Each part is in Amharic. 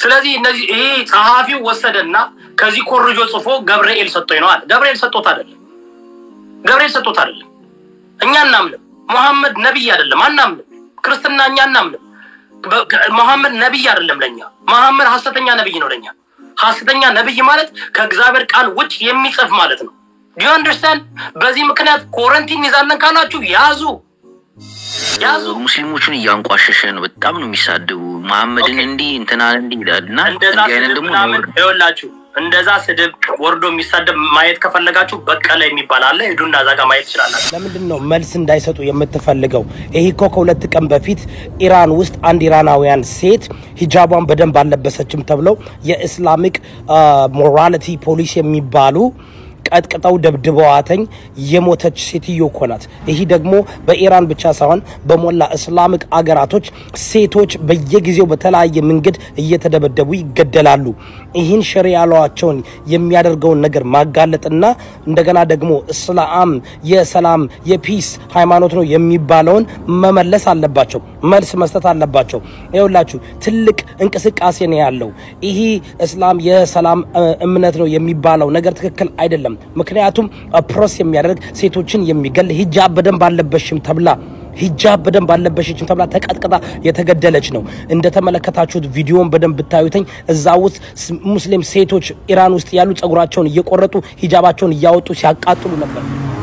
ስለዚህ እነዚህ ይሄ ጸሐፊው ወሰደና ከዚህ ኮርጆ ጽፎ ገብርኤል ሰጥቶኝ ነው አለ። ገብርኤል ሰጥቶት አይደለም። ገብርኤል ሰጥቶት አይደለም። እኛ እናምንም። መሐመድ ነቢይ አይደለም፣ አናምንም። ክርስትና እኛ እናምንም። መሐመድ ነቢይ አይደለም ለኛ። መሐመድ ሐሰተኛ ነቢይ ነው ለኛ። ሐሰተኛ ነቢይ ማለት ከእግዚአብሔር ቃል ውጭ የሚጽፍ ማለት ነው። ዲዩ አንደርስታንድ? በዚህ ምክንያት ኮረንቲን ይዛለን ካላችሁ ያዙ ያዙ። ሙስሊሞቹን እያንቋሸሸ ነው። በጣም ነው የሚሳደቡ። መሐመድን እንዲህ እንትናን እንዲህ ይላል እና እንደዛ እንዲህ አይነት ስድብ ደግሞ ምናምን ይኸውላችሁ፣ እንደዛ ስድብ ወርዶ የሚሳደብ ማየት ከፈለጋችሁ በቀለ የሚባል አለ። ሂዱና እዛ ጋር ማየት ትችላላችሁ። ለምንድን ነው መልስ እንዳይሰጡ የምትፈልገው? ይሄ እኮ ከሁለት ቀን በፊት ኢራን ውስጥ አንድ ኢራናውያን ሴት ሂጃቧን በደንብ አልለበሰችም ተብለው የኢስላሚክ ሞራሊቲ ፖሊስ የሚባሉ ቀጥቅጠው ደብድበዋተኝ የሞተች ሴትዮ እኮ ናት። ይህ ደግሞ በኢራን ብቻ ሳይሆን በሞላ እስላሚክ አገራቶች ሴቶች በየጊዜው በተለያየ መንገድ እየተደበደቡ ይገደላሉ። ይህን ሸሪያ ላዋቸውን የሚያደርገውን ነገር ማጋለጥና እንደገና ደግሞ እስላም የሰላም የፒስ ሃይማኖት ነው የሚባለውን መመለስ አለባቸው፣ መልስ መስጠት አለባቸው። ይኸውላችሁ ትልቅ እንቅስቃሴ ነው ያለው። ይህ እስላም የሰላም እ፣ እምነት ነው የሚባለው ነገር ትክክል አይደለም። ምክንያቱም ፕሮስ የሚያደርግ ሴቶችን የሚገል ሂጃብ በደንብ አለበሽም ተብላ ሂጃብ በደንብ አለበሸችም ተብላ ተቀጥቅጣ የተገደለች ነው። እንደተመለከታችሁት ቪዲዮን በደንብ ብታዩትኝ እዛ ውስጥ ስ- ሙስሊም ሴቶች ኢራን ውስጥ ያሉ ጸጉራቸውን እየቆረጡ ሂጃባቸውን እያወጡ ሲያቃጥሉ ነበር።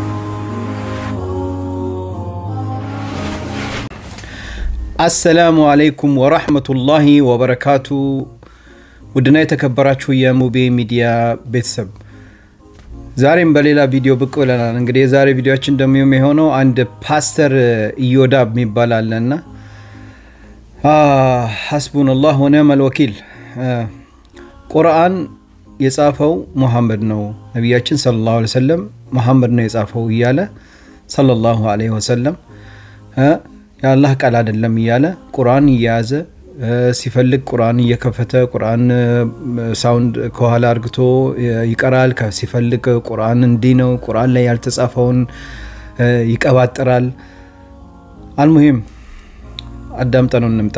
አሰላሙ አለይኩም ወራህመቱላሂ ወበረካቱ። ውድና የተከበራችሁ የሙቤ ሚዲያ ቤተሰብ ዛሬም በሌላ ቪዲዮ ብቅ ብለናል። እንግዲህ የዛሬ ቪዲዮችን ደግሞ የሆነው አንድ ፓስተር ኢዮዳብ የሚባል አለና ሐስቡንላህ ወኒዕመል ወኪል ቁርአን የጻፈው ሙሐመድ ነው፣ ነቢያችን ሰለላሁ ዐለይሂ ወሰለም ሙሐመድ ነው የጻፈው እያለ ሰለላሁ ዐለይሂ ወሰለም እ የአላህ ቃል አይደለም እያለ ቁርአን እየያዘ እ ሲፈልግ ቁርአን እየከፈተ ቁርአን እ፣ ሳውንድ ከኋላ አርግቶ እ፣ ይቀራል። ከ- ሲፈልግ ቁርአን እንዲህ ነው፣ ቁርአን ላይ ያልተጻፈውን እ፣ ይቀባጥራል። አልሙሂም አዳምጠነው እንምጣ።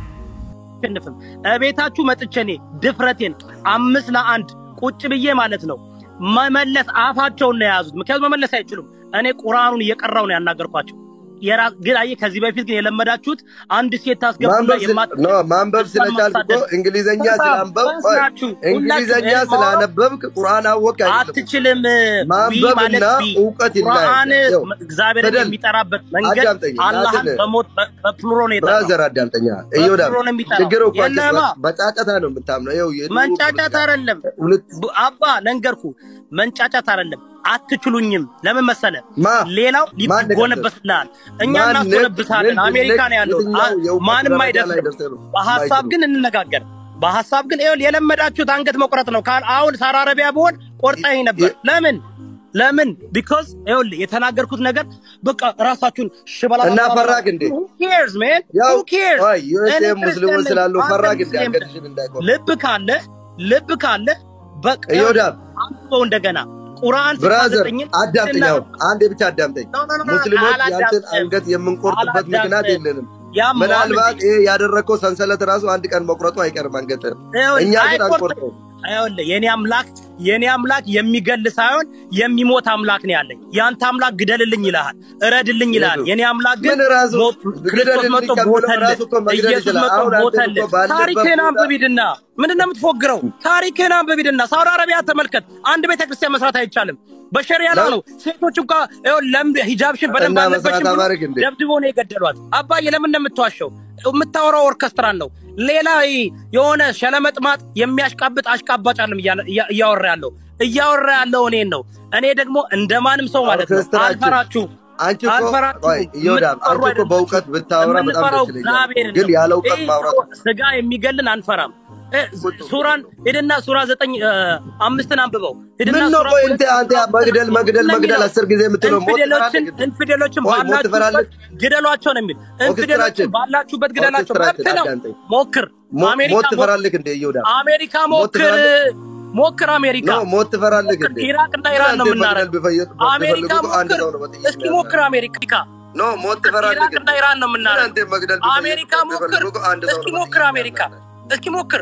አሸንፍም እቤታችሁ መጥቼ እኔ ድፍረቴን አምስት ለአንድ ቁጭ ብዬ ማለት ነው መመለስ አፋቸውን ነው የያዙት። ምክንያቱም መመለስ አይችሉም። እኔ ቁርአኑን እየቀራው ነው ያናገርኳቸው። የራ- ግን አየህ ከዚህ በፊት ግን የለመዳችሁት አንድ ሴት ታስገቡና ማንበብ ስለ- የማት ኖ ማንበብ ስለቻልክ እኮ እንግሊዘኛ ስላንበብ ቆይ፣ ናችሁ እንግሊዘኛ ስላነበብክ ቁርአን አወቅ አይደለም። አትችልም። ማንበብና ዊ ማለት ዊ እውቀት ቁርአን ይለያያል። ይኸው፣ እግዚአብሔርን በደል የሚጠራበት መንገድ አዳምጠኝ፣ አላህን እናትን- በሞት በ- በፕሉሮ ነው የጠራው። ብራዘር አዳምጠኛ እዮዳ በፕሉሮ ነው የሚጠራው። ችግር እኮ አንተ የለማ በጫጫታ ነው የምታምነው። ይኸው የድሮ መንጫጫት ፖለቲካ- አይደለም ሁለት ብ- አባ ለንገርኩ መንጫጫት አይደለም። አትችሉኝም። ለምን መሰለ? ማ ሌላው ማን ይጎነበስልሃል፣ እኛ ማን እናስጎነብሳለን። ነቅ- አሜሪካ ነው ያለው። የትኛው አ- የእውቀት ማንም ደረጃ ላይ አይደርስም። ደርሰህ ነው በሀሳብ የማይችለው? ግን እንነጋገር። በሀሳብ ግን ይኸውልህ የለመዳችሁት አንገት መቁረጥ ነው። ካል አሁን ሳራ አረቢያ ብሆን ቆርጠኝ ነበር። ለምን ለምን? ቢኮዝ ይኸውልህ የተናገርኩት ነገር በቃ ራሳችሁን ሽበላ እና ፈራክ እንዴ? Who cares man? ያው Who cares? ቆይ ዩኤስኤ እኔ ሙስሊሞች ክርስቲያን ነኝ፣ ስላሉ አንተ ፈራክ እንዴ? ሙስሊም ነህ። አንገትሽን እንዳይቆርጥ ልብ ካለ ልብ ካለ በቃ እዮዳብ አንብበው እንደገና ቁርአን ብራዘር 69 አዳምጠኝ። አሁን አንዴ ብቻ አዳምጠኝ። No, no, no, no, ሙስሊሞች ያንተን አላዳምጥም። አንገት የምንቆርጥበት ምክንያት አላዳምጥም። የለንም። ያ ምናልባት ይሄ ያደረግከው ሰንሰለት ራሱ አንድ ቀን መቁረጡ አይቀርም አንገትህ። እኛ ግን አንቆርጠው። ይኸውልህ የኔ አምላክ የኔ አምላክ የሚገል ሳይሆን የሚሞት አምላክ ነው ያለኝ። ያንተ አምላክ ግደልልኝ ይልሃል፣ እረድልኝ ይልሃል። የኔ አምላክ ግን ምን ራሱ ሞ- ክርስቶስ ግደልልኝ መጥቶ ከሚለው ቦተልህ፣ ራሱ እኮ መግደል ኢየሱስ ይችላል። መጥቶ አሁን አንተ ቦተልህ። እኮ ባለበት ታሪክህን ቦታ- አንብብ ሂድና ምንድን ነው የምትፎግረው? ታሪክህን አንብብ ሂድና ሳውዲ አረቢያ ተመልከት። አንድ ቤተክርስቲያን መስራት አይቻልም። በሸሪያ ላይ ነው። ሴቶች እንኳ ይኸውልህ ለምን ሂጃብሽን በደንብ እና አለበሽም መስራት ብሎ አማረግ እንዴ? ደብድቦ ነው የገደሏት። አባዬ ለምን ነው የምትዋሸው? የምታወራው ኦርኬስትራን ነው። ሌላ ይሄ የሆነ ሸለመጥማጥ የሚያሽቃብጥ አሽቃባጭ አለም እያወራ ያለው እያወራ ያለው እኔን ነው። እኔ ደግሞ እንደማንም ሰው ማለት ነው ኦርኬስትራችን አልፈራችሁ አንቺ እኮ አልፈራችሁም። ቆይ እዮዳብ የምትፈሩ አንቺ እኮ አይደላችሁም። በእውቀት ብታወራ በጣም የምንፈራው ደስ ይለኛል። እግዚአብሔርን ግን ነው። ያለ እውቀት ይህ ማውራት ስጋ የሚገልን አንፈራም። እ፣ ሱራን ሂድና ሱራ ዘጠኝ እ፣ አምስትን አንብበው ሂድና ምን ነው ሱራ ቆይ ሁለት እንተ አንተ መግደል መግደል ነው መግደል የሚለው። አስር ጊዜ የምትለው ሞት ኢንፊዴሎችን ትፈራለህ? ኢንፊዴሎችን ቆይ ሞት ባላችሁበት ትፈራለህ? ግደሏቸው ነው የሚል ኢንፊዴሎችን ኦርኬስትራችን ባላችሁበት ግደላቸው ኦርኬስትራችን መብት ነው። አዳምጠኝ። ሞክር ሞ- አሜሪካ ሞት ሞ- ትፈራለህ እንደ እዮዳብ አሜሪካ ሞት ሞክር ትፈራለህ? ሞክር አሜሪካ ኖ ሞት ትፈራለህ እንደ ኢራቅና ኢራን ነው አንተ የምናደርገው። መግደል ቢፈ- አሜሪካ ቢፈልጉ አንድ ሞክር ሰው ነው በጥይት እስኪ የሚያርደው። ሞክር አሜሪካ ኖ ሞት ትፈራለህ ኢራቅና እንደ ኢራን ነው የምናደርገው። አንተ መግደል ቢፈልጉ- አሜሪካ ሞክር ቢፈልጉ አንድ ሰው እስኪ ነው ሞክር በጥይት አሜሪካ የሚያርደው። እስኪ ሞክር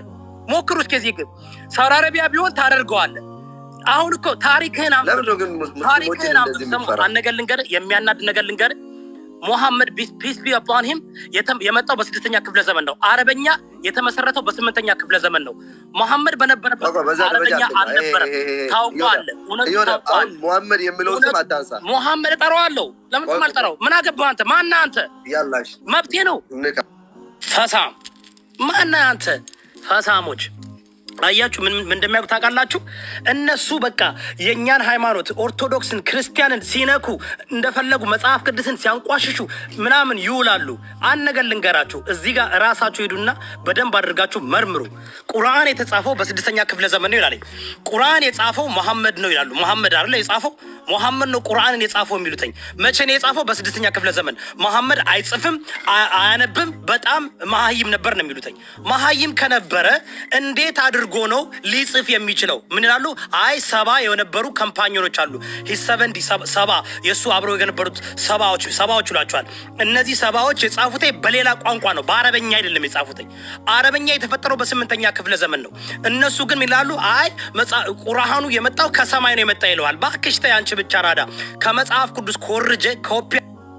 ሞክሩ እስኪ እዚህ ግን ሳውዲ አረቢያ ቢሆን ታደርገዋለህ። አሁን እኮ ታሪክህን አምጥ- ለምንድን ነው ግን ሙስሊሞችን ታሪክህን አምጥ- እንደዚህ ስሙ፣ የምትፈራ? አንድ ነገር ልንገርህ፣ የሚያናድ ነገር ልንገርህ። ሙሐመድ ፒስ ቢ አፖን ሂም የመጣው በስድስተኛ ክፍለ ዘመን ነው። አረበኛ የተመሰረተው በስምንተኛ ክፍለ ዘመን ነው። ሙሐመድ በነበረበት በቃ በዛ ደረጃ አረበኛ አትግባ። ይሄ- አልነበረም። ይሄ- ይሄ- ታውቀዋለህ፣ ይሁዳ፣ እውነቱ ይሁዳ፣ አሁን ታውቀዋለህ። ሙሐመድ የሚለውን ስም እውነቱ- አታንሳ። ሙሐመድ እጠራዋለሁ። ለምን ቆይ፣ አልጠራው? ምን አገባህ አንተ? ማነህ አንተ? ያላሽ መብቴ ነው። ንቃ ፈሳም ማነህ አንተ? ፈሳሞች አያችሁ ምን ምን እንደሚያውቁ ታውቃላችሁ? እነሱ በቃ የእኛን ሃይማኖት ኦርቶዶክስን፣ ክርስቲያንን ሲነኩ እንደፈለጉ መጽሐፍ ቅዱስን ሲያንቋሽሹ ምናምን ይውላሉ። አንድ ነገር ልንገራችሁ፣ እዚህ ጋር እራሳችሁ ሄዱና በደንብ አድርጋችሁ መርምሩ። ቁርአን የተጻፈው በስድስተኛ ክፍለ ዘመን ነው ይላል። ቁርአን የጻፈው መሐመድ ነው ይላሉ። መሐመድ አይደለ የጻፈው መሐመድ ነው ቁርአንን የጻፈው የሚሉትኝ። መቼ ነው የጻፈው? በስድስተኛ ክፍለ ዘመን። መሐመድ አይጽፍም፣ አ- አያነብም፣ በጣም መሀይም ነበር ነው የሚሉትኝ። መሀይም ከነበረ እንዴት አድርጎ ነው ሊጽፍ የሚችለው? ምን ይላሉ? አይ ሰባ የነበሩ ካምፓኒዮኖች አሉ። ሂሰበንዲ ሰባ የእሱ አብረው የነበሩት ሰባዎች ሰባዎች ይሏቸዋል። እነዚህ ሰባዎች የጻፉት በሌላ ቋንቋ ነው፣ በአረበኛ አይደለም የጻፉት። አረበኛ የተፈጠረው በስምንተኛ ክፍለ ዘመን ነው። እነሱ ግን ይላሉ አይ መጽአ- ቁርአኑ የመጣው ከሰማይ ነው የመጣ ይለዋል። እባክሽ ተይ አንቺ ብቻ ራዳ ከመጽሐፍ ቅዱስ ኮርጀ ኮፒ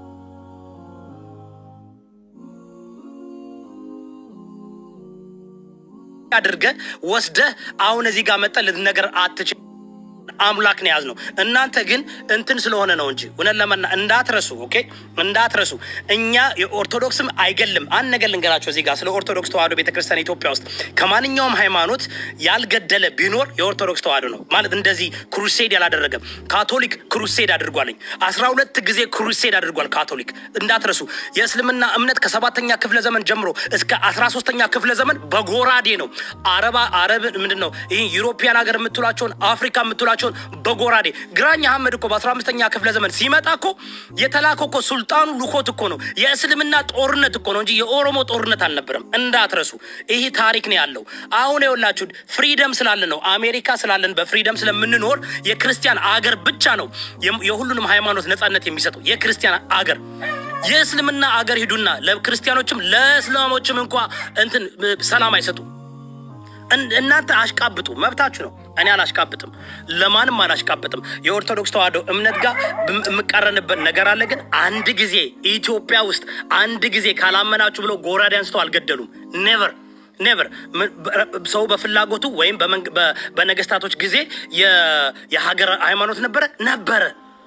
አድርገ ወስደህ አሁን እዚህ ጋር መጠ ልትነገር አትችል። አምላክ ነው የያዝነው። እናንተ ግን እንትን ስለሆነ ነው እንጂ እውነት ለመና እንዳትረሱ፣ ኦኬ እንዳትረሱ። እኛ የኦርቶዶክስም አይገልም። አንድ ነገር ልንገራቸው እዚህ ጋር ስለ ኦርቶዶክስ ተዋህዶ ቤተክርስቲያን ኢትዮጵያ ውስጥ ከማንኛውም ሃይማኖት ያልገደለ ቢኖር የኦርቶዶክስ ተዋህዶ ነው ማለት እንደዚህ ክሩሴድ ያላደረገም። ካቶሊክ ክሩሴድ አድርጓልኝ አስራ ሁለት ጊዜ ክሩሴድ አድርጓል ካቶሊክ። እንዳትረሱ የእስልምና እምነት ከሰባተኛ ክፍለ ዘመን ጀምሮ እስከ አስራ ሶስተኛ ክፍለ ዘመን በጎራዴ ነው አረባ አረብ ምንድን ነው ይህ ዩሮፒያን ሀገር የምትሏቸውን አፍሪካ የምትሏቸውን በጎራዴ ግራኝ አህመድ እኮ በአስራ አምስተኛ ክፍለ ዘመን ሲመጣ እኮ የተላከው እኮ ሱልጣኑ ልኮት እኮ ነው። የእስልምና ጦርነት እኮ ነው እንጂ የኦሮሞ ጦርነት አልነበረም። እንዳትረሱ። ይህ ታሪክ ነው ያለው። አሁን የወላችሁ ፍሪደም ስላለን ነው አሜሪካ ስላለን በፍሪደም ስለምንኖር የክርስቲያን አገር ብቻ ነው የም- የሁሉንም ሃይማኖት ነጻነት የሚሰጠው የክርስቲያን አገር የእስልምና አገር ሂዱና ለክርስቲያኖችም ለእስላሞችም እንኳ እንትን እ፣ ሰላም አይሰጡም። እን- እናንተ አሽቃብጡ፣ መብታችሁ ነው። እኔ አላሽቃብጥም፣ ለማንም አላሽቃብጥም። የኦርቶዶክስ ተዋህዶ እምነት ጋር ብም- የምቃረንበት ነገር አለ። ግን አንድ ጊዜ ኢትዮጵያ ውስጥ አንድ ጊዜ ካላመናችሁ ብለው ጎራዴ አንስተው አልገደሉም። ኔቨር ኔቨር ሰው በፍላጎቱ ወይም በመንግ- በ- በነገስታቶች ጊዜ የ- የሀገር ሃይማኖት ነበረ ነበረ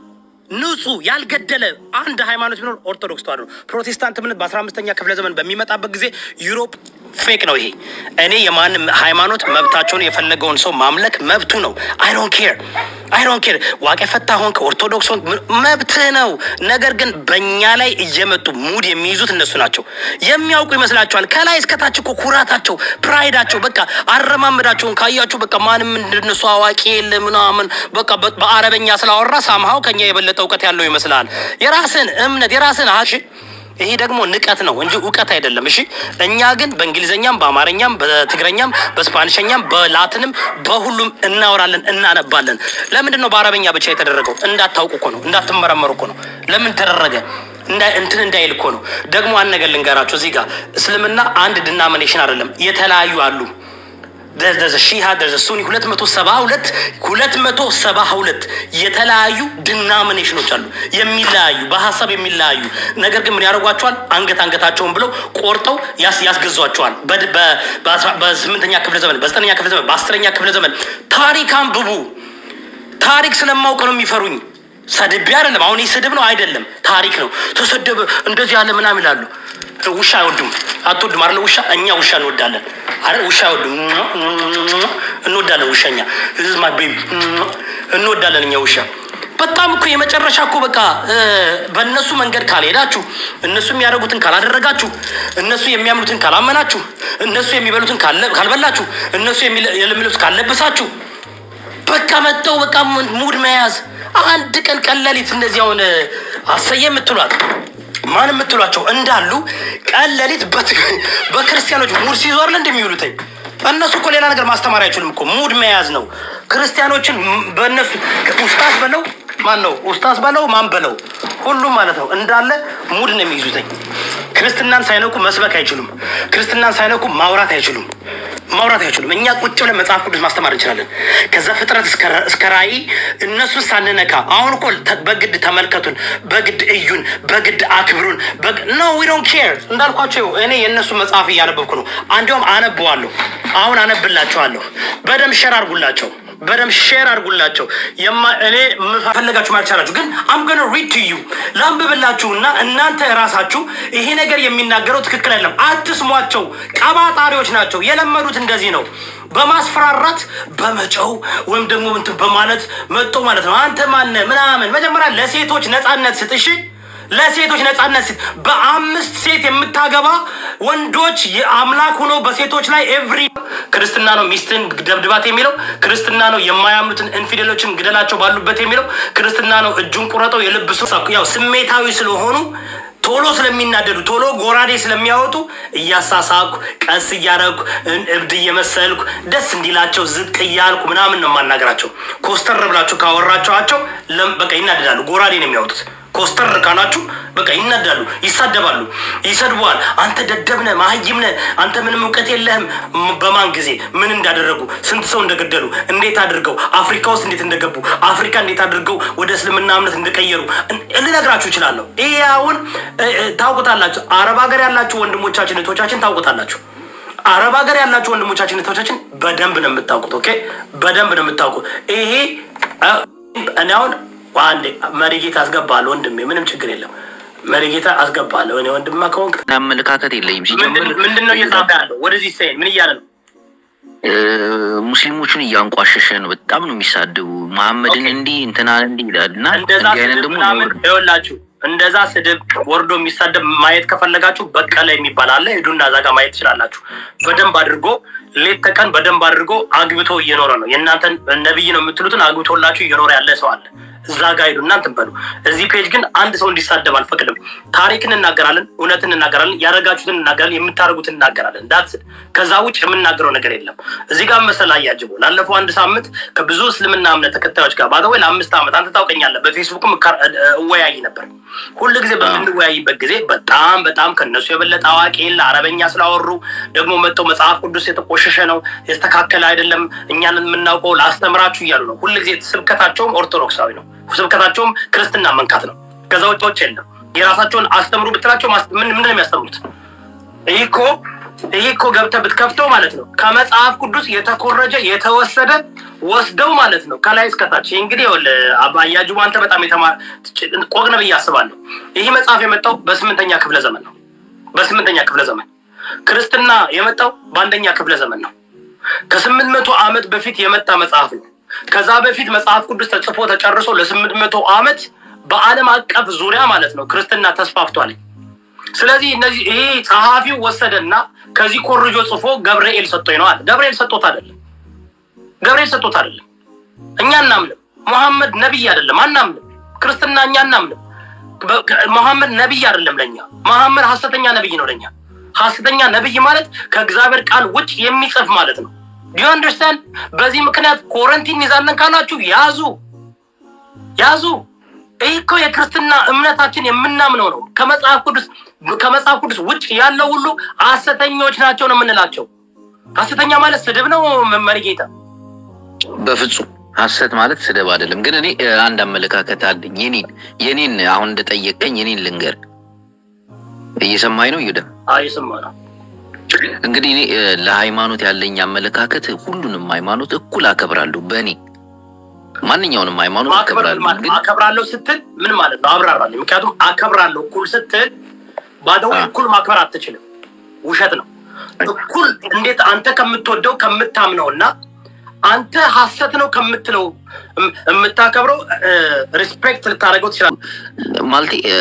ንጹህ ያልገደለ አንድ ሃይማኖት ቢኖር ኦርቶዶክስ ተዋህዶ ነው። ፕሮቴስታንት እምነት በአስራ አምስተኛ ክፍለ ዘመን በሚመጣበት ጊዜ ዩሮፕ ፌክ ነው። ይሄ እኔ የማንም ሃይማኖት መብታቸውን የፈለገውን ሰው ማምለክ መብቱ ነው። አይ ዶንት ኬር አይ ዶንት ኬር ዋቄ ፈታ ሆንክ ኦርቶዶክስ ሆንክ ም- መብትህ ነው። ነገር ግን በእኛ ላይ እየመጡ ሙድ የሚይዙት እነሱ ናቸው። የሚያውቁ ይመስላቸዋል። ከላይ እስከታች እኮ ኩራታቸው፣ ፕራይዳቸው በቃ አረማመዳቸውን ካያችሁ በቃ ማንም እንደነሱ አዋቂ የለ ምናምን በቃ በ- በአረበኛ ስላወራ ሳምሃው ከኛ የበለጠ እውቀት ያለው ይመስላል። የራስን እምነት የራስን አሽ ይሄ ደግሞ ንቀት ነው እንጂ እውቀት አይደለም። እሺ እኛ ግን በእንግሊዝኛም በአማርኛም በትግረኛም በስፓኒሸኛም በላትንም በሁሉም እናወራለን እናነባለን። ለምንድን ነው በአረበኛ ብቻ የተደረገው? እንዳታውቁ እኮ ነው፣ እንዳትመረመሩ እኮ ነው። ለምን ተደረገ? እንዳ- እንትን እንዳይል እኮ ነው። ደግሞ አንድ ነገር ልንገራቸው እዚህ ጋር እስልምና አንድ ድናሚኔሽን አይደለም፣ የተለያዩ አሉ። ደዘ ሺሃ ደዘ ሱኒ ሁለት መቶ ሰባ ሁለት ሁለት መቶ ሰባ ሁለት የተለያዩ ድናሚኔሽኖች አሉ የሚለያዩ በሀሳብ የሚለያዩ ነገር ግን ምን ያደርጓቸዋል? አንገት አንገታቸውን ብለው ቆርጠው ያስ- ያስገዟቸዋል። በድ- በ- በአስራ- በስምንተኛ ክፍለ ዘመን፣ በዘጠነኛ ክፍለ ዘመን፣ በአስረኛ ክፍለ ዘመን ታሪክ አንብቡ። ታሪክ ስለማውቅ ነው የሚፈሩኝ። ሰድቤ አይደለም። አሁን ይህ ስድብ ነው አይደለም፣ ታሪክ ነው። ተሰደበ እንደዚህ ያለ ምናምን ይላሉ። ውሻ አይወዱም። አትወዱም አይደለ? ውሻ እኛ ውሻ እንወዳለን አይደል? ውሻ አይወዱም። እንወዳለን ውሻኛ ማ ቤቢ እንወዳለን እኛ ውሻ በጣም እኮ የመጨረሻ እኮ በቃ እ፣ በእነሱ መንገድ ካልሄዳችሁ፣ እነሱ የሚያደርጉትን ካላደረጋችሁ፣ እነሱ የሚያምኑትን ካላመናችሁ፣ እነሱ የሚበሉትን ካለ- ካልበላችሁ፣ እነሱ የሚለ- የሚለብሱት ካለበሳችሁ በቃ መጥተው በቃ ሙድ መያዝ አንድ ቀን ቀለሊት እንደዚህ አሁን አሰየ የምትሏት ማን የምትሏቸው እንዳሉ ቀለሊት በክርስቲያኖች ሙድ ሲዞር ለ እንደሚውሉትኝ እነሱ እኮ ሌላ ነገር ማስተማር አይችሉም እኮ ሙድ መያዝ ነው። ክርስቲያኖችን ም- በእነሱ ኡስታዝ በለው ማን ነው ኡስታዝ በለው ማን በለው ሁሉም ማለት ነው እንዳለ ሙድ ነው የሚይዙትኝ። ክርስትናን ሳይነኩ መስበክ አይችሉም። ክርስትናን ሳይነኩ ማውራት አይችሉም። ማውራት አይችሉም። እኛ ቁጭ ብለን መጽሐፍ ቅዱስ ማስተማር እንችላለን። ከዛ ፍጥረት እስከ- እስከ ራእይ እነሱን ሳንነካ አሁን እኮ ተ- በግድ ተመልከቱን፣ በግድ እዩን፣ በግድ አክብሩን። ኖ ዊ ዶንት ኬር እንዳልኳቸው እኔ የእነሱ መጽሐፍ እያነበብኩ ነው። አንዲያውም አነበዋለሁ። አሁን አነብላቸዋለሁ። በደንብ ሸር አድርጉላቸው። በደንብ ሼር አድርጉላቸው። የማ- እኔ የምፈለጋችሁ ማለት ቻላችሁ፣ ግን አም ገነ ሪድ ቱ ዩ ላንብብላችሁና እናንተ ራሳችሁ ይሄ ነገር የሚናገረው ትክክል አይደለም፣ አትስሟቸው። ቀባጣሪዎች ናቸው። የለመዱት እንደዚህ ነው፣ በማስፈራራት በመጨው ወይም ደግሞ እንትን በማለት መጦ ማለት ነው። አንተ ማነ ምናምን። መጀመሪያ ለሴቶች ነፃነት ስጥ እሺ። ለሴቶች ነፃነት ስጥ። በአምስት ሴት የምታገባ ወንዶች የአምላክ ሆኖ በሴቶች ላይ ኤቭሪ ክርስትና ነው ሚስትን ደብድባት የሚለው ክርስትና ነው። የማያምኑትን ኢንፊደሎችን ግደላቸው ባሉበት የሚለው ክርስትና ነው። እጁን ቁረጠው የልብሱ ያው ስሜታዊ ስለሆኑ ቶሎ ስለሚናደዱ ቶሎ ጎራዴ ስለሚያወጡ እያሳሳኩ ቀስ እያረኩ እብድ እየመሰልኩ ደስ እንዲላቸው ዝቅ እያልኩ ምናምን ነው የማናገራቸው። ኮስተር ብላችሁ ካወራቸዋቸው ለም- በቃ ይናደዳሉ። ጎራዴ ነው የሚያወጡት። ኮስተር ካላችሁ በቃ ይናዳሉ፣ ይሳደባሉ፣ ይሰድበዋል። አንተ ደደብነ መሀይምነ፣ አንተ ምንም እውቀት የለህም። ም- በማን ጊዜ ምን እንዳደረጉ፣ ስንት ሰው እንደገደሉ፣ እንዴት አድርገው አፍሪካ ውስጥ እንዴት እንደገቡ፣ አፍሪካ እንዴት አድርገው ወደ እስልምና እምነት እንደቀየሩ እን- ልነግራችሁ እችላለሁ። ይሄ አሁን እ- እ- ታውቁታላችሁ። አረብ ሀገር ያላችሁ ወንድሞቻችን እህቶቻችን ታውቁታላችሁ። አረብ ሀገር ያላችሁ ወንድሞቻችን እህቶቻችን በደንብ ነው የምታውቁት። ኦኬ፣ በደንብ ነው የምታውቁት። ይሄ እ፣ እኔ አሁን አንዴ መሪጌታ አስገባለሁ ወንድሜ፣ ምንም ችግር የለም። መሪጌታ አስገባለሁ እኔ ወንድማ ከሆንክ አመለካከት የለኝም ሲጀምር ምንድን ነው እየጻፈ ያለው? ወደዚህ ሰይን ምን እያለ ነው? እ፣ ሙስሊሞቹን እያንቋሸሸ ነው። በጣም ነው የሚሳድቡ። መሐመድን ኦኬ። እንዲህ እንትናን እንዲህ ይላል እና እንደዛ እንዲህ አይነት ስድብ ደግሞ ምናምን ነውር ነው። ይኸውላችሁ፣ እንደዛ ስድብ ወርዶ የሚሳደብ ማየት ከፈለጋችሁ በቀለ የሚባል አለ። ሂዱና እዛ ጋር ማየት ትችላላችሁ። በደንብ አድርጎ ሌት ተቀን በደንብ አድርጎ አግብቶ እየኖረ ነው። የእናንተን ነብይ ነው የምትሉትን አግብቶላችሁ እየኖረ ያለ ሰው አለ። እዛ ጋር ሂዱ እናንተ በሉ። እዚህ ፔጅ ግን አንድ ሰው እንዲሳደብ አልፈቅድም። ታሪክ እንናገራለን፣ እውነት እንናገራለን፣ ያደረጋችሁትን እንናገራለን፣ የምታደርጉትን እንናገራለን። ዳትስ ከዛ ውጭ የምናገረው ነገር የለም። እዚህ ጋር መሰላ እያጅቡ ላለፈው አንድ ሳምንት ከብዙ እስልምና እምነት ተከታዮች ጋር ባገወይ ለአምስት ዓመት አንተ ታውቀኛለህ፣ በፌስቡክም እካ- እ- እወያይ ነበር። ሁል ጊዜ በምንወያይበት ጊዜ በጣም በጣም ከነሱ የበለጠ አዋቂ የለ። አረበኛ ስላወሩ ደግሞ መጥተው መጽሐፍ ቅዱስ የተቆሸሸ ነው የተስተካከለ አይደለም፣ እኛን የምናውቀው ላስተምራችሁ እያሉ ነው። ሁል ጊዜ ስብከታቸውም ኦርቶዶክሳዊ ነው። ስብከታቸውም ክርስትና መንካት ነው። ከዛ ውጭ ውጭ የለም። የራሳቸውን አስተምሩ ብትላቸው ማስ- ምን ምንድን ነው የሚያስተምሩት? ይህ እኮ ይህ እኮ ገብተህ ብትከፍተው ማለት ነው ከመጽሐፍ ቅዱስ የተኮረጀ የተወሰደ ወስደው ማለት ነው ከላይ እስከታች። ይህ እንግዲህ ይኸውልህ አባ- አያጅቡ አንተ በጣም የተማ ቆቅ ነህ ብዬ አስባለሁ። ይህ መጽሐፍ የመጣው በስምንተኛ ክፍለ ዘመን ነው። በስምንተኛ ክፍለ ዘመን ክርስትና የመጣው በአንደኛ ክፍለ ዘመን ነው። ከስምንት መቶ ዓመት በፊት የመጣ መጽሐፍ ነው። ከዛ በፊት መጽሐፍ ቅዱስ ተጽፎ ተጨርሶ ለስምንት መቶ ዓመት በዓለም አቀፍ ዙሪያ ማለት ነው ክርስትና ተስፋፍቷል። ስለዚህ እነዚህ ይሄ ጸሐፊው ወሰደና ከዚህ ኮርጆ ጽፎ ገብርኤል ሰጥቶኝ ነው አለ። ገብርኤል ሰጥቶት አይደለም። ገብርኤል ሰጥቶት አይደለም። እኛ እናምንም። መሐመድ ነቢይ አይደለም፣ አናምንም። ክርስትና እኛ እናምንም። በ- መሐመድ ነቢይ አይደለም ለኛ። መሐመድ ሐሰተኛ ነቢይ ነው ለኛ። ሐሰተኛ ነቢይ ማለት ከእግዚአብሔር ቃል ውጭ የሚጽፍ ማለት ነው። ዲዩ አንደርስታንድ? በዚህ ምክንያት ኮረንቲን ይዛለን ካላችሁ ያዙ ያዙ። ይህ እኮ የክርስትና እምነታችን የምናምነው ነው። ከመጽሐፍ ቅዱስ ከመጽሐፍ ቅዱስ ውጭ ያለው ሁሉ ሐሰተኞች ናቸው ነው የምንላቸው። ሐሰተኛ ማለት ስድብ ነው መሪጌታ በፍጹም ሐሰት ማለት ስድብ አይደለም። ግን እኔ እ፣ አንድ አመለካከት አለኝ። የኔን የኔን አሁን እንደጠየቀኝ የኔን ልንገር። እየሰማኝ ነው ይሁዳ? አይስማ ነው እንግዲህ እኔ እ፣ ለሃይማኖት ያለኝ አመለካከት ሁሉንም ሃይማኖት እኩል አከብራለሁ። በእኔ ማንኛውንም ሃይማኖት ማክበር አከብራለሁ። ማለት ግን አከብራለሁ ስትል ምን ማለት ነው? አብራራለሁ። ምክንያቱም አከብራለሁ እኩል ስትል ባደው አ። እኩል ማክበር አትችልም። ውሸት ነው። እኩል እንዴት አንተ ከምትወደው ከምታምነው እና አንተ ሐሰት ነው ከምትለው እም- የምታከብረው ሪስፔክት ልታደርገው ትችላለህ። ማለቴ እ፣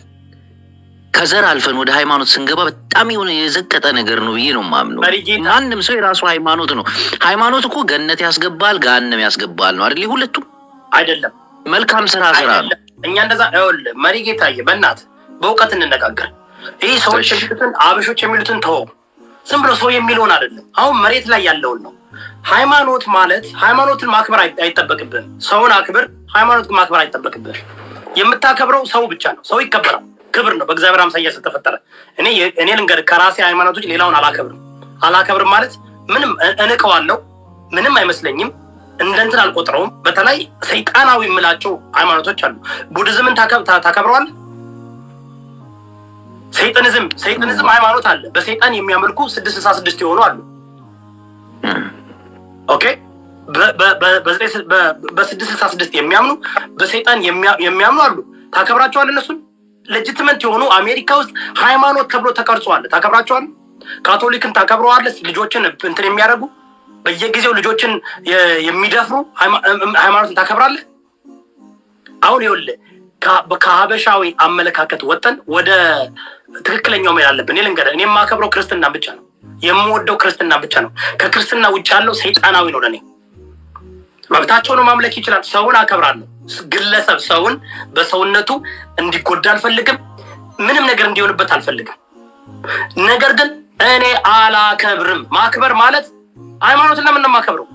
ከዘር አልፈን ወደ ሃይማኖት ስንገባ በጣም የሆነ የዘቀጠ ነገር ነው ብዬ ነው የማምነው። መሪጌታ ማንም ሰው የራሱ ሃይማኖት ነው። ሃይማኖት እኮ ገነት ያስገባል፣ ገሃነም ያስገባል ነው አይደል? ሁለቱም አይደለም መልካም ስራ ስራ ነው። አይደለም። እኛ እንደዛ ይኸውልህ፣ መሪ ጌታዬ፣ በእናትህ በእውቀት እንነጋገር። ይህ ሰዎች እሺ። የሚሉትን አበሾች የሚሉትን ተወው። ዝም ብሎ ሰው የሚለውን አይደለም። አሁን መሬት ላይ ያለውን ነው። ሃይማኖት ማለት ሃይማኖትን ማክበር አይ- አይጠበቅብህም። ሰውን አክብር፣ ሃይማኖት ግን ማክበር አይጠበቅብህም። የምታከብረው ሰው ብቻ ነው። ሰው ይከበራል፣ ክብር ነው። በእግዚአብሔር አምሳያ ስለተፈጠረ እኔ እኔ ልንገርህ፣ ከራሴ ሃይማኖት ውጭ ሌላውን አላከብርም። አላከብርም ማለት ምንም እ- እንቀዋለሁ፣ ምንም አይመስለኝም፣ እንደ እንትን አልቆጥረውም። በተለይ ሰይጣናዊ የምላቸው ሃይማኖቶች አሉ። ቡድዝምን ታከብ- ታ- ታከብረዋለህ? ሰይጣኒዝም ሰይጣኒዝም ሃይማኖት አለ። በሰይጣን የሚያመልኩ ስድስት ስልሳ ስድስት የሆኑ አሉ። ኦኬ በ- በ- በ- በዘጠኝ ስ- በ- በስድስት ስልሳ ስድስት የሚያምኑ በሰይጣን የሚያ- የሚያምኑ አሉ። ታከብራቸዋለህ? እነሱን ሌጅትመንት የሆኑ አሜሪካ ውስጥ ሃይማኖት ተብሎ ተቀርጸዋል። ታከብራቸዋለህ? ካቶሊክን ታከብረዋለህ? ልጆችን እንትን የሚያደርጉ በየጊዜው ልጆችን የ- የሚደፍሩ ሃይማ- ሃይማኖትን ታከብራለህ? አሁን ይኸውልህ ከ- ከሀበሻዊ አመለካከት ወጠን ወደ ትክክለኛው መሄድ አለብን። እኔ ልንገርህ፣ እኔ የማከብረው ክርስትና ብቻ ነው። የምወደው ክርስትና ብቻ ነው። ከክርስትና ውጭ ያለው ሰይጣናዊ ነው ለእኔ። መብታቸው ነው፣ ማምለክ ይችላል። ሰውን አከብራለሁ። ግለሰብ ሰውን በሰውነቱ እንዲጎዳ አልፈልግም። ምንም ነገር እንዲሆንበት አልፈልግም። ነገር ግን እኔ አላከብርም። ማክበር ማለት ሃይማኖትን ለምን ነው የማከብረው?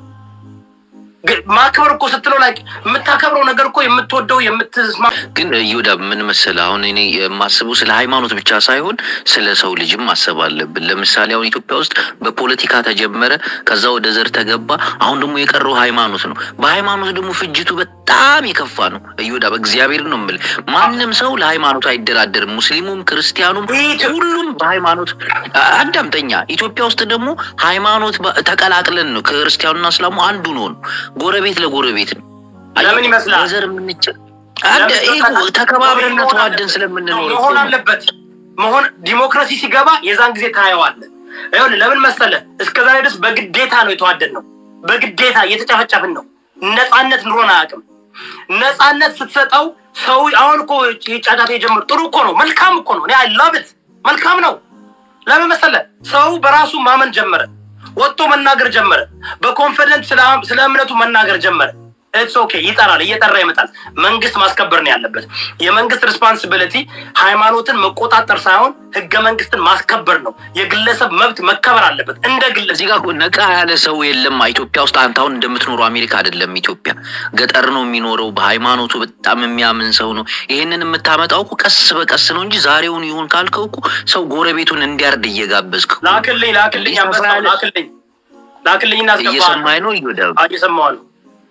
ግን ማክበር እኮ ስትለው ላይ የምታከብረው ነገር እኮ የምትወደው የምትስማ ግን ይሁዳ ምን መሰለህ፣ አሁን እኔ የማስበው ስለ ሃይማኖት ብቻ ሳይሆን ስለ ሰው ልጅም ማሰብ አለብን። ለምሳሌ አሁን ኢትዮጵያ ውስጥ በፖለቲካ ተጀመረ፣ ከዛ ወደ ዘር ተገባ፣ አሁን ደግሞ የቀረው ሃይማኖት ነው። በሃይማኖት ደግሞ ፍጅቱ በጣም የከፋ ነው። ይሁዳ በእግዚአብሔር ነው የምልህ፣ ማንም ሰው ለሃይማኖቱ አይደራደርም። ሙስሊሙም ክርስቲያኑም ሁሉም በሃይማኖት አዳምጠኛ። ኢትዮጵያ ውስጥ ደግሞ ሃይማኖት በ- ተቀላቅለን ነው ክርስቲያኑና እስላሙ አንዱ ነው ነው ጎረቤት ለጎረቤት ነው። ለምን ይመስላል? በዘር የምንጭ አንድ ይሄ እኮ ተከባብረንና ተዋደን ስለምንኖር እኮ መሆን ነው። አለበት መሆን ዲሞክራሲ ሲገባ የዛን ጊዜ ታየዋለህ። ይኸውልህ ለምን መሰለህ እስከ ዛሬ ድረስ በግዴታ ነው የተዋደድ ነው። በግዴታ እየተጨፈጨፍን ነው። ነፃነት ኑሮን አያውቅም። ነፃነት ስትሰጠው ሰው አሁን እኮ ጫጫታ የጀመሩ ጥሩ እኮ ነው፣ መልካም እኮ ነው። አይ ላቭት መልካም ነው። ለምን መሰለህ ሰው በራሱ ማመን ጀመረ፣ ወጥቶ መናገር ጀመረ፣ በኮንፊደንስ ስለ ስለ እምነቱ መናገር ጀመረ። ኢትስ ኦኬ ይጠራል፣ እየጠራ ይመጣል። መንግስት ማስከበር ነው ያለበት። የመንግስት ሪስፓንሲቢሊቲ ሃይማኖትን መቆጣጠር ሳይሆን ህገ መንግስትን ማስከበር ነው። የግለሰብ መብት መከበር አለበት እንደ ግለሰብ እዚህ ጋር እኮ ነቃ ያለ ሰው የለም። ኢትዮጵያ ውስጥ አንተ አሁን እንደምትኖረው አሜሪካ አይደለም። ኢትዮጵያ ገጠር ነው የሚኖረው። በሃይማኖቱ በጣም የሚያምን ሰው ነው። ይሄንን የምታመጣው እኮ ቀስ በቀስ ነው እንጂ ዛሬውን ይሁን ካልከው እኮ ሰው ጎረቤቱን እንዲያርድ እየጋበዝክ እኮ ነው። ላክልኝ ላክልኝ አንበሳው ላክልኝ ላክልኝ እናስገባለሁ። እየሰማኸኝ ነው ይሁዳ? እየሰማሁ ነው።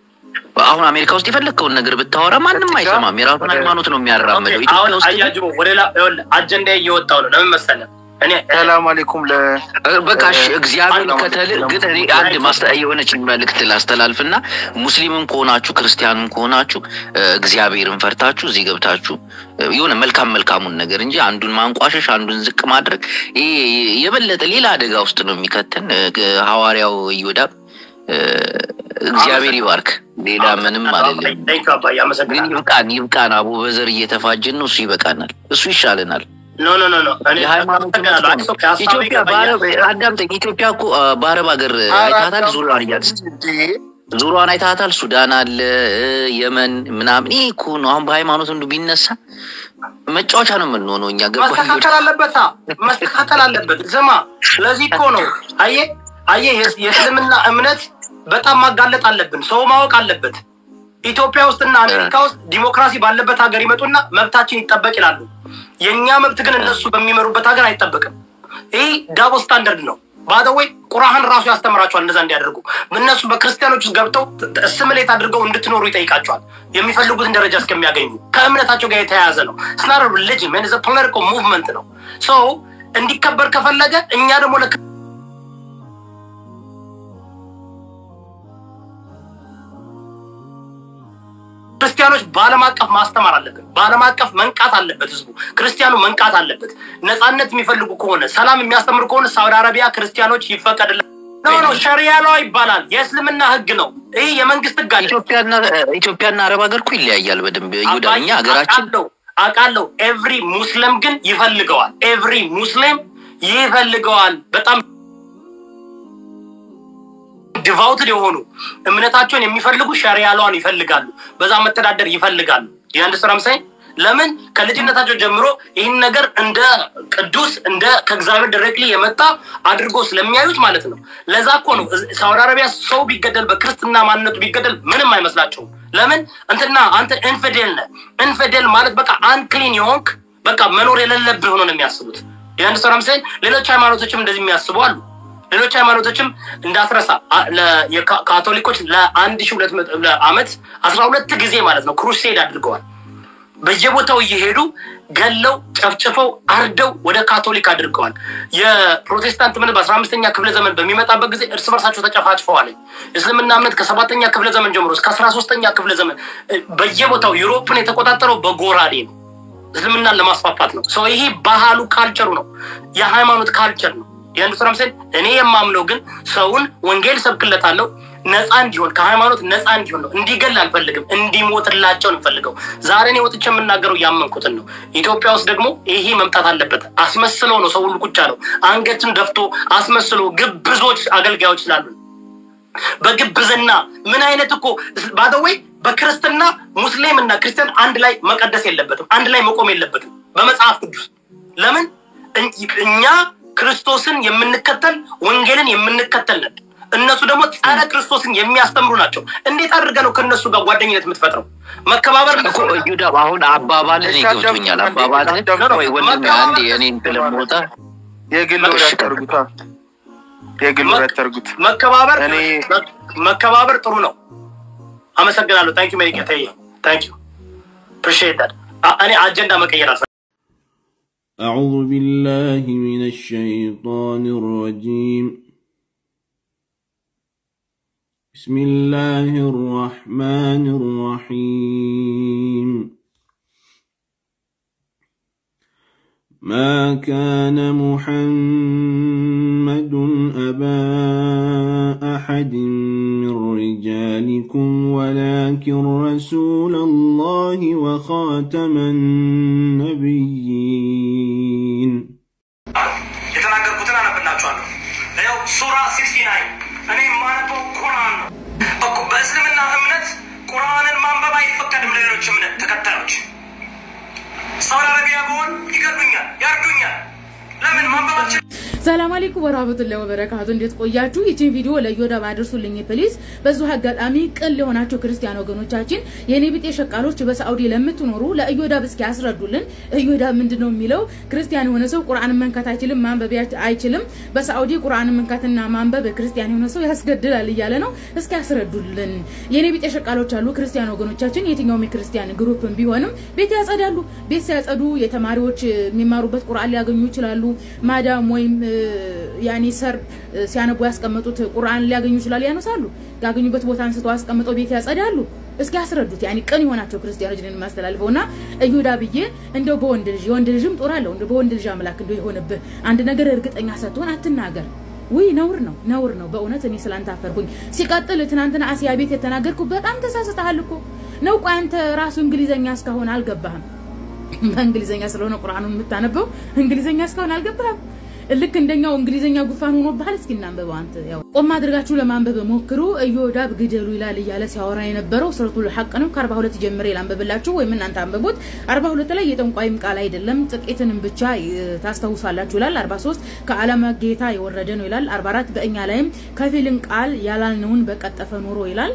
አሁን አሜሪካ ውስጥ የፈለግከውን ነገር ብታወራ ማንም አይሰማም። የራሱን ሃይማኖት ነው የሚያራምደው። ኦኬ፣ ኢትዮጵያ አሁን ውስጥ ግን አያጅቦ ወደ ላ ይኸውልህ አጀንዳ እየወጣው ነው። ለምን መሰለህ እኔ ሰላም አለይኩም ለ በቃ እሺ፣ እግዚአብሔር አላህ ከተል አላህ ግን እኔ አንድ ማስተ የሆነች መልእክት ላስተላልፍና ሙስሊምም ከሆናችሁ ክርስቲያንም ከሆናችሁ እ፣ እግዚአብሔርን ፈርታችሁ እዚህ ገብታችሁ እ፣ የሆነ መልካም መልካሙን ነገር እንጂ አንዱን ማንቋሸሽ አንዱን ዝቅ ማድረግ ይሄ የበለጠ ሌላ አደጋ ውስጥ ነው የሚከተን። እ፣ ሐዋርያው ይሁዳም እ፣ እግዚአብሔር ይባርክ። ሌላ ምንም አይደለም። ቴንክ አባዬ ግን አመሰግናለሁ። ይብቃን ይብቃን። አቦ በዘር እየተፋጀን ነው። እሱ ይበቃናል። እሱ ይሻለናል። ኖ ኖ ኖ ኖ እኔ የሃይማኖት አመሰግናለሁ። አይ፣ ኦኬ፣ ሀሳቤ ኢትዮጵያ ይገባኛል። በአረብ አዳምጠኝ። ኢትዮጵያ እኮ አ፣ በአረብ ሀገር አይታታል። ዙሪያዋን እያት ዙሪያዋን አይታታል። ሱዳን አለ እ፣ የመን ምናምን። ይህ እኮ ነው አሁን በሃይማኖት እንዱ ቢነሳ መጫወቻ ነው የምንሆነው እኛ ገባ መስተካከል አለበት አ፣ መስተካከል አለበት። ስማ፣ ለዚህ እኮ ነው አየህ አየህ የስ- የእስልምና እምነት በጣም ማጋለጥ አለብን። ሰው ማወቅ አለበት። ኢትዮጵያ ውስጥና አሜሪካ ውስጥ ዲሞክራሲ ባለበት ሀገር ይመጡና መብታችን ይጠበቅ ይላሉ። የእኛ መብት ግን እነሱ በሚመሩበት ሀገር አይጠበቅም። ይህ ዳቦ ስታንደርድ ነው። ባደወይ ቁርአን ራሱ ያስተምራቸዋል እንደዛ እንዲያደርጉ። እነሱ በክርስቲያኖች ውስጥ ገብተው ስምሌት አድርገው እንድትኖሩ ይጠይቃቸዋል። የሚፈልጉትን ደረጃ እስከሚያገኙ ከእምነታቸው ጋር የተያያዘ ነው። ስናር ሪሊጅን ፖለቲካል ሙቭመንት ነው። ሰው እንዲከበር ከፈለገ እኛ ደግሞ ለክ ክርስቲያኖች በዓለም አቀፍ ማስተማር አለብን። በዓለም አቀፍ መንቃት አለበት። ህዝቡ ክርስቲያኑ መንቃት አለበት። ነፃነት የሚፈልጉ ከሆነ ሰላም የሚያስተምሩ ከሆነ ሳውዲ አረቢያ ክርስቲያኖች ይፈቀድላል። ኖ ኖ ሸሪያ ላው ይባላል። የእስልምና ህግ ነው። ይህ የመንግስት ህግ አለ። ኢትዮጵያና ኢትዮጵያና አረብ ሀገር እኮ ይለያያል በደንብ ይሁዳ። እኛ ሀገራችን አውቃለሁ አውቃለሁ። ኤቭሪ ሙስሊም ግን ይፈልገዋል። ኤቭሪ ሙስሊም ይፈልገዋል። በጣም ዲቫውትድ የሆኑ እምነታቸውን የሚፈልጉ ሸሪያ ላዋን ይፈልጋሉ። በዛ መተዳደር ይፈልጋሉ። የአንድ ስራ ምሳይ ለምን ከልጅነታቸው ጀምሮ ይህን ነገር እንደ ቅዱስ እንደ ከእግዚአብሔር ዳይሬክትሊ የመጣ አድርጎ ስለሚያዩት ማለት ነው። ለዛ እኮ ነው ሳውዲ አረቢያ ሰው ቢገደል በክርስትና ማንነቱ ቢገደል ምንም አይመስላቸውም። ለምን እንትና አንተ ኢንፊዴል ነህ። ኢንፊዴል ማለት በቃ አንክሊን የሆንክ በቃ መኖር የሌለብህ ሆኖ ነው የሚያስቡት። የአንድ ስራ ምሳይ ሌሎች ሃይማኖቶችም እንደዚህ የሚያስቡ አሉ። ሌሎች ሃይማኖቶችም እንዳትረሳ አ- ለ- የካ- ካቶሊኮች ለአንድ ሺ ሁለት መቶ ዓመት አስራ ሁለት ጊዜ ማለት ነው ክሩሴድ አድርገዋል። በየቦታው እየሄዱ ገለው ጨፍጭፈው አርደው ወደ ካቶሊክ አድርገዋል። የፕሮቴስታንት እምነት በአስራ አምስተኛ ክፍለ ዘመን በሚመጣበት ጊዜ እርስ በርሳቸው ተጨፋጭፈዋል። እስልምና እምነት ከሰባተኛ ክፍለ ዘመን ጀምሮ እስከ አስራ ሶስተኛ ክፍለ ዘመን እ፣ በየቦታው ዩሮፕን የተቆጣጠረው በጎራዴ ነው። እስልምናን ለማስፋፋት ነው። ሰው ይሄ ባህሉ ካልቸሩ ነው፣ የሃይማኖት ካልቸር ነው። የአንዱ ስራ ምሳሌ እኔ የማምነው ግን ሰውን ወንጌል ሰብክለታለሁ ነፃ እንዲሆን ከሃይማኖት ነፃ እንዲሆን ነው። እንዲገል አልፈልግም፣ እንዲሞትላቸው እንፈልገው። ዛሬ እኔ ወጥቼ የምናገረው ያመንኩትን ነው። ኢትዮጵያ ውስጥ ደግሞ ይሄ መምጣት አለበት። አስመስለው ነው ሰው ሁሉ ቁጭ አለው፣ አንገትን ደፍቶ አስመስሎ ግብዞች አገልጋዮች ስላሉ በግብዝና ምን አይነት እኮ ባደወይ በክርስትና ሙስሊም እና ክርስቲያን አንድ ላይ መቀደስ የለበትም፣ አንድ ላይ መቆም የለበትም በመጽሐፍ ቅዱስ። ለምን እኝ- እኛ ክርስቶስን የምንከተል ወንጌልን የምንከተል ነን። እነሱ ደግሞ ጸረ ክርስቶስን የሚያስተምሩ ናቸው። እንዴት አድርገህ ነው ከእነሱ ጋር ጓደኝነት የምትፈጥረው? መከባበር እኮ እዩዳ አሁን አባባል እኔ ገብቶኛል። አባባል ወይ ወንድሜ አንዴ እኔን ስለምወጣ የግል ወሬ አታርጉታ። የግል ወሬ አታርጉት። መከባበር እኔ- መከባበር ጥሩ ነው። አመሰግናለሁ። ታንኪ ሜሪካ ተይ ታንኪ አፕሪሺየት ዳት። እኔ አጀንዳ መቀየር አልፈ أعوذ بالله من الشيطان الرجيم بسم الله الرحمن الرحيم ما كان محمد أبا أحد من رجالكم ولكن رسول الله وخاتم النبيين የተናገርኩትን አነብላችኋለሁ። ያው ሱራ ሲክስቲ ናይን እኔ የማነበው ቁርአን ነው። በቁ- በእስልምና እምነት ቁርአንን ማንበብ አይፈቀድም ለሌሎች እምነት ተከታዮች። ሳውዲ አረቢያ ብሆን ይገሉኛል፣ ያርዱኛል። ለምን ማንበባችን ሰላም አለይኩም ወራህመቱላሂ ወበረካቱ። እንዴት ቆያችሁ? ይችን ቪዲዮ ለዮዳ አድርሱልኝ ፕሊዝ። በዚሁ አጋጣሚ ቅን ለሆናችሁ ክርስቲያን ወገኖቻችን የኔ ቢጤ ሸቃሎች በሳዑዲ ለምትኖሩ ለእዮዳ እስኪ ያስረዱልን። እዮዳ ምንድነው የሚለው? ክርስቲያን የሆነ ሰው ቁርአንን መንካት አይችልም፣ ማንበብ ያች- አይችልም። በሳዑዲ ቁርአንን መንካትና ማንበብ ክርስቲያን የሆነ ሰው ያስገድላል እያለ ነው። እስኪ ያስረዱልን። የኔ ቢጤ ሸቃሎች አሉ ክርስቲያን ወገኖቻችን፣ የትኛውም የክርስቲያን ግሩፕም ቢሆንም ቤት ያጸዳሉ። ቤት ሲያጸዱ የተማሪዎች የሚማሩበት ቁርአን ሊያገኙ ይችላሉ። ማዳም ወይም እ፣ ያኔ ሰር እ፣ ሲያነቡ ያስቀመጡት ቁርአን ሊያገኙ ይችላሉ። ያነሳሉ። ያገኙበት ቦታ አንስተው አስቀምጠው ቤት ያጸዳሉ። እስኪ ያስረዱት። ያኔ ቅን የሆናቸው ክርስቲያኖች ነን የማስተላልፈው እና እዩዳ ብዬ እንደው በወንድ ልጅ የወንድ ልጅም ጦር አለው እንደው በወንድ ልጅ አምላክ እንደው የሆነብህ አንድ ነገር እርግጠኛ ሳትሆን አትናገር። ውይ ነውር ነው ነውር ነው በእውነት እኔ ስላንተ አፈርኩኝ። ሲቀጥል ትናንትና አሲያ ቤት የተናገርኩ በጣም ተሳስተሃል እኮ ነው። ቆይ አንተ ራሱ እንግሊዘኛ እስካሁን አልገባህም። በእንግሊዘኛ ስለሆነ ቁርአኑን የምታነበው እንግሊዘኛ እስካሁን አልገባህም። ልክ እንደኛው እንግሊዘኛ ጉፋን ሆኖብሃል። እስኪ እናንበበው አንተ ያው ቆም አድርጋችሁ ለማንበብ ሞክሩ። እዮዳብ ግደሉ ይላል እያለ ሲያወራ የነበረው ሱረቱል ሐቅ ነው። ከ42 ጀምሬ ላንበብላችሁ ወይም እናንተ አንብቡት። 42 ላይ የጠንቋይም ቃል አይደለም ጥቂትንም ብቻ እ፣ ታስታውሳላችሁ ይላል። 43 ከዓለም ጌታ የወረደ ነው ይላል። 44 በእኛ ላይም ከፊልን ቃል ያላልነውን በቀጠፈ ኖሮ ይላል።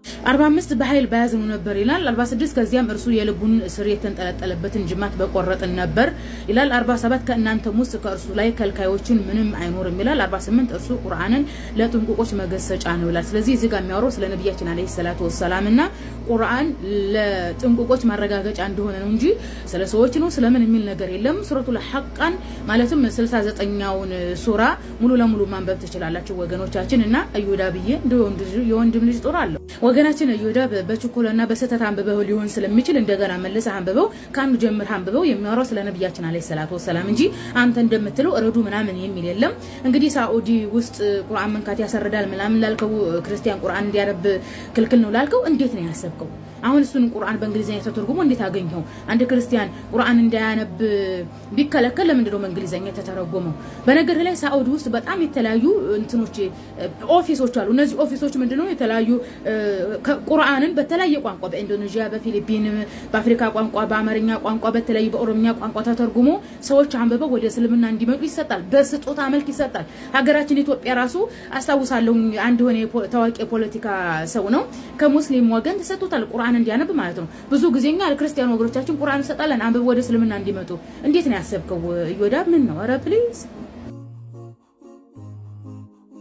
45 በኃይል በያዝኑ ነበር ይላል። 46 ከዚያም እርሱ የልቡን ስር የተንጠለጠለበትን ጅማት በቆረጥን ነበር ይላል። 47 ከእናንተም ውስጥ ከእርሱ ላይ ከልካዮችን ምንም አይኖርም ይላል። 48 እርሱ ቁርአንን ለጥንቁቆች መገሰጫ ነው ይላል። ስለዚህ እዚህ ጋር የሚያወራው ስለ ነቢያችን አለይሂ ሰላቱ ወሰላም እና ቁርአን ለጥንቁቆች ማረጋገጫ እንደሆነ ነው እንጂ ስለ ሰዎች ነው ስለምን የሚል ነገር የለም። ሱረቱል ሐቃን ማለትም 69ኛውን ሱራ ሙሉ ለሙሉ ማንበብ ትችላላችሁ ወገኖቻችን እና እዮዳ ብዬ እንደ ወንድ ልጅ- የወንድም ልጅ ጦር አለው ወገናችን እዮዳ በችኮላና በስህተት አንብበው ሊሆን ስለሚችል እንደገና መልሰህ አንብበው ከአንዱ ጀምር አንብበው የሚያወራው ስለ ነቢያችን አለይሂ ሰላቱ ወሰላም እንጂ አንተ እንደምትለው እረዱ ምናምን የሚል የለም። እንግዲህ ሳኡዲ ውስጥ ቁርአን መንካት ያሰርዳል ምናምን ላልከው ክርስቲያን ቁርአን እንዲያነብ ክልክል ነው ላልከው እንዴት ነው ያሰብከው? አሁን እሱን ቁርአን በእንግሊዝኛ ተተርጉሞ እንዴት አገኘው? አንድ ክርስቲያን ቁርአን እንዳያነብ ቢከለከል ለምንድን ነው በእንግሊዝኛ የተተረጎመው? በነገር ላይ ሳኡዲ ውስጥ በጣም የተለያዩ እንትኖች ኦፊሶች አሉ። እነዚህ ኦፊሶች ምንድነው የተለያዩ እ፣ ከ- ቁርአንን በተለያየ ቋንቋ በኢንዶኔዥያ፣ በፊሊፒን፣ በአፍሪካ ቋንቋ፣ በአማርኛ ቋንቋ፣ በተለያዩ በኦሮምኛ ቋንቋ ተተርጉሞ ሰዎች አንብበው ወደ እስልምና እንዲመጡ ይሰጣል። በስጦታ መልክ ይሰጣል። ሀገራችን ኢትዮጵያ ራሱ አስታውሳለሁ አንድ የሆነ የፖ- ታዋቂ የፖለቲካ ሰው ነው ከሙስሊም ወገን ተሰጥቶታል ቁርአን እንዲያነብ ማለት ነው። ብዙ ጊዜ እኛ ለክርስቲያን ወገኖቻችን ቁርአን እንሰጣለን አንብበው ወደ እስልምና እንዲመጡ። እንዴት ነው ያሰብከው? እዮዳብ ምን ነው? ኧረ ፕሊዝ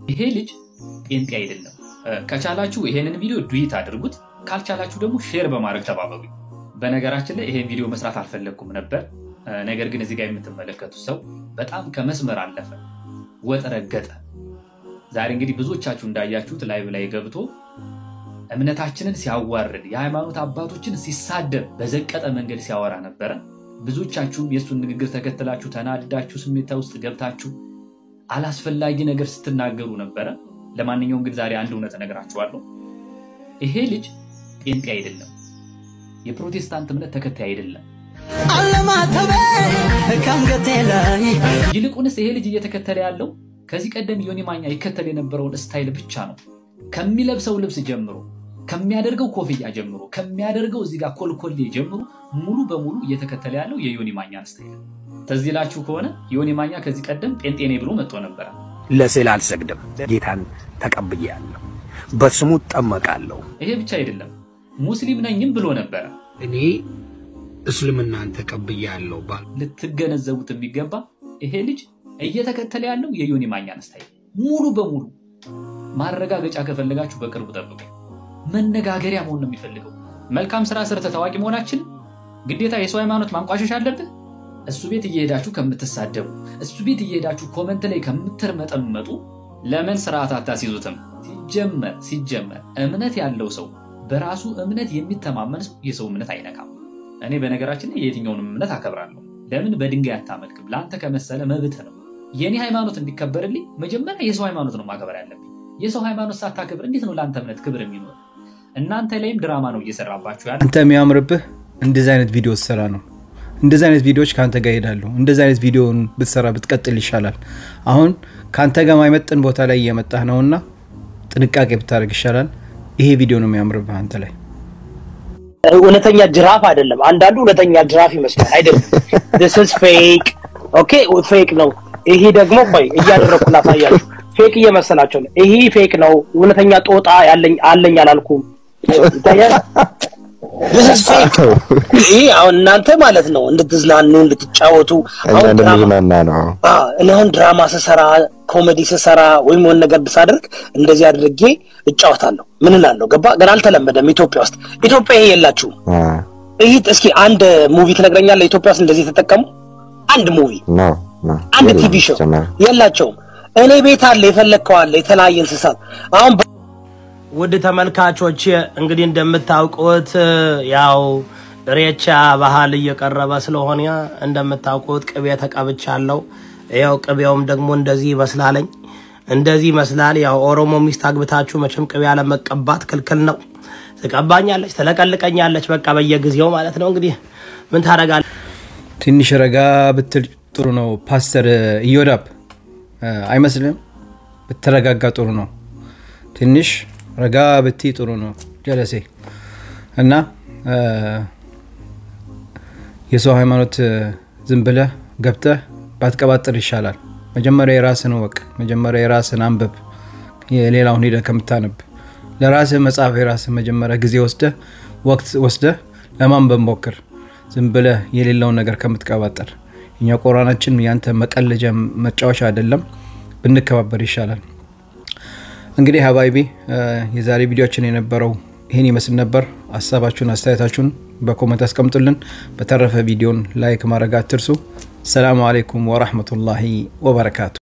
ይሄ ልጅ ጴንጤ አይደለም። ከቻላችሁ ይሄንን ቪዲዮ ዱዊት አድርጉት፣ ካልቻላችሁ ደግሞ ሼር በማድረግ ተባበሩ። በነገራችን ላይ ይሄን ቪዲዮ መስራት አልፈለግኩም ነበር። ነገር ግን እዚህ ጋር የምትመለከቱት ሰው በጣም ከመስመር አለፈ፣ ወጥ ረገጠ። ዛሬ እንግዲህ ብዙዎቻችሁ እንዳያችሁት ላይቭ ላይ ገብቶ እምነታችንን ሲያዋርድ የሃይማኖት አባቶችን ሲሳደብ በዘቀጠ መንገድ ሲያወራ ነበረ። ብዙዎቻችሁም የእሱን ንግግር ተከትላችሁ ተናድዳችሁ ስሜታ ውስጥ ገብታችሁ አላስፈላጊ ነገር ስትናገሩ ነበረ። ለማንኛውም ግን ዛሬ አንድ እውነት እነግራችኋለሁ። ይሄ ልጅ ጴንጤ አይደለም፣ የፕሮቴስታንት እምነት ተከታይ አይደለም። ይልቁንስ ይሄ ልጅ እየተከተለ ያለው ከዚህ ቀደም ዮኒ ማኛ ይከተል የነበረውን ስታይል ብቻ ነው። ከሚለብሰው ልብስ ጀምሮ፣ ከሚያደርገው ኮፍያ ጀምሮ፣ ከሚያደርገው እዚህ ጋር ኮልኮሌ ጀምሮ ሙሉ በሙሉ እየተከተለ ያለው የዮኒ ማኛን ስታይል። ትዝ ይላችሁ ከሆነ ዮኒ ማኛ ከዚህ ቀደም ጴንጤ ነኝ ብሎ መጥቶ ነበረ። ለስዕል አልሰግድም፣ ጌታን ተቀብያለሁ፣ በስሙ እጠመቃለሁ። ይሄ ብቻ አይደለም ሙስሊም ነኝም ብሎ ነበረ። እኔ እስልምናን ተቀብያለሁ ባል ልትገነዘቡት የሚገባ ይሄ ልጅ እየተከተለ ያለው የዮኒ ማኛን ስታይል ሙሉ በሙሉ። ማረጋገጫ ከፈለጋችሁ በቅርቡ ጠብቁ። መነጋገሪያ መሆን ነው የሚፈልገው። መልካም ስራ ሰርተ ታዋቂ መሆናችን ግዴታ የሰው ሃይማኖት ማንቋሸሽ አለብህ? እሱ ቤት እየሄዳችሁ ከምትሳደቡ፣ እሱ ቤት እየሄዳችሁ ኮመንት ላይ ከምትርመጠመጡ ለምን ስርዓት አታስይዙትም? ሲጀመር ሲጀመር እምነት ያለው ሰው በራሱ እምነት የሚተማመን ሰው የሰው እምነት አይነካም። እኔ በነገራችን ላይ የትኛውንም እምነት አከብራለሁ። ለምን በድንጋይ አታመልክም? ለአንተ ከመሰለ መብት ነው። የኔ ሃይማኖት እንዲከበርልኝ መጀመሪያ የሰው ሃይማኖት ነው ማክበር ያለብኝ። የሰው ሃይማኖት ሳታከብር እንዴት ነው ለአንተ እምነት ክብር የሚኖር? እናንተ ላይም ድራማ ነው እየሰራባችሁ ያለ። አንተ የሚያምርብህ እንደዚህ አይነት ቪዲዮ ስትሰራ ነው። እንደዚህ አይነት ቪዲዮዎች ከአንተ ጋር ይሄዳሉ። እንደዚህ አይነት ቪዲዮን ብትሰራ ብትቀጥል ይሻላል። አሁን ከአንተ ጋር ማይመጥን ቦታ ላይ እየመጣህ ነውና ጥንቃቄ ብታደርግ ይሻላል። ይሄ ቪዲዮ ነው የሚያምርብህ አንተ ላይ። እውነተኛ ጅራፍ አይደለም። አንዳንዱ እውነተኛ ጅራፍ ይመስላል። አይደለም። this is fake ኦኬ፣ ፌክ ነው። ይሄ ደግሞ ቆይ እያደረኩ ላሳያችሁ። ፌክ እየመሰላቸው ነው። ይሄ ፌክ ነው። እውነተኛ ጦጣ ያለኝ አለኝ አላልኩም። ይታያል። this is fake ይሄ አሁን እናንተ ማለት ነው እንድትዝናኑ እንድትጫወቱ እኛ አሁን ድራማ እንደምዝናና ነው። አዎ፣ እኔ አሁን ድራማ ስሰራ ኮሜዲ ስሰራ ወይም የሆነ ነገር ብሳደርግ እንደዚህ አድርጌ እጫወታለሁ። ምን እላለሁ? ገባ ግን አልተለመደም ኢትዮጵያ ውስጥ። ኢትዮጵያ ይሄ የላችሁም። አ፣ ይህ እስኪ አንድ ሙቪ ትነግረኛለህ? ኢትዮጵያ ውስጥ እንደዚህ የተጠቀሙ አንድ ሙቪ ነው ነው አንድ የለም ቲቪ ሾው ጭምር። የላቸውም። እኔ ቤት አለ የፈለግከው አለ የተለያየ እንስሳት አሁን ውድ ተመልካቾች እንግዲህ እንደምታውቁት ያው ሬቻ ባህል እየቀረበ ስለሆነ እንደምታውቁት ቅቤ ተቀብቻለሁ። ያው ቅቤውም ደግሞ እንደዚህ ይመስላለኝ እንደዚህ ይመስላል። ያው ኦሮሞ ሚስት አግብታችሁ መቼም ቅቤ አለመቀባት ክልክል ነው። ትቀባኛለች፣ ትለቀልቀኛለች፣ በቃ በየጊዜው ማለት ነው። እንግዲህ ምን ታደርጋለህ? ትንሽ ረጋ ብትል ጥሩ ነው። ፓስተር ኢዮዳብ እ፣ አይመስልም? ብትረጋጋ ጥሩ ነው። ትንሽ ረጋ ብቲ ጥሩ ነው። ጀለሴ እና እ፣ የሰው ሃይማኖት እ፣ ዝም ብለህ ገብተህ ባትቀባጥር ይሻላል። መጀመሪያ የራስን ወቅ፣ መጀመሪያ የራስን አንብብ፣ የሌላውን ሂደህ ከምታነብ ለራስህ መጽሐፍ የራስህ መጀመሪያ ጊዜ ወስደህ ወቅት ወስደህ ለማንበብ ሞክር። ዝም ብለህ የሌለውን ነገር ከምትቀባጠር እኛ ቁርአናችን ያንተ መቀለጃ መጫወቻ አይደለም፣ ብንከባበር ይሻላል። እንግዲህ ሀባይቢ የዛሬ ቪዲዮችን የነበረው ይህን ይመስል ነበር። ሀሳባችሁን አስተያየታችሁን በኮመንት አስቀምጡልን። በተረፈ ቪዲዮን ላይክ ማድረግ አትርሱ። ሰላሙ አሌይኩም ወራህመቱላሂ ወበረካቱ።